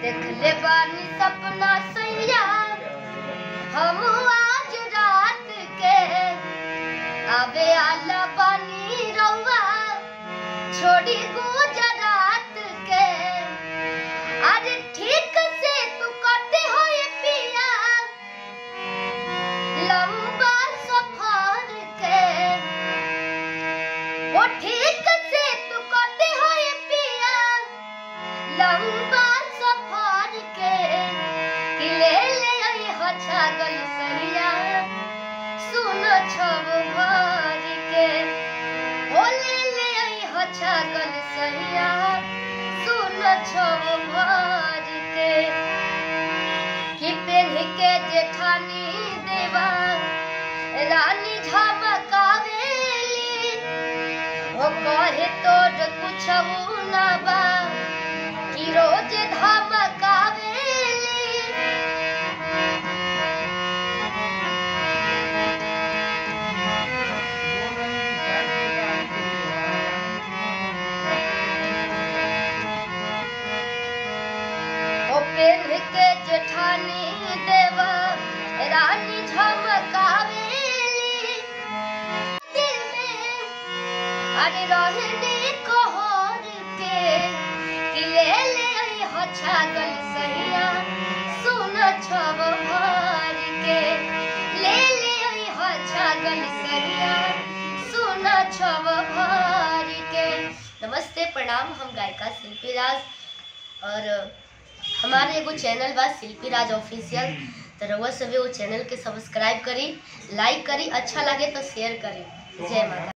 देखले बानी सपना सैया हम आज रात के आवे आला बानी रउआ छोड़ी गुजरात के अरे ठीक से तू करते हो ये पिया लंबा सफर के वो ठीक से तू करते हो ये पिया लंबा सफर के कि ले ले आई हो छागल सैया सुन छब भर के ओ ले ले आई हो छागल सैया सुन छब भर के कि पेन के जेठानी देवा रानी झमकावेली ओ कहे तोर कुछ ना बा कि रोज धमकावेली ओ पेन के जेठानी देवा रानी झमकावेली दिल में अरे रहने कोहर के कि ले ले आई हो छागल सैया सुन छब भर के ले ले आई हो छागल सैया सुन छब भर के नमस्ते प्रणाम हम गायिका शिल्पी राज और हमारे एगो चैनल बा शिल्पी राज ऑफिशियल तो रउआ सभी वो चैनल के सब्सक्राइब करी लाइक करी अच्छा लगे तो शेयर करी जय माता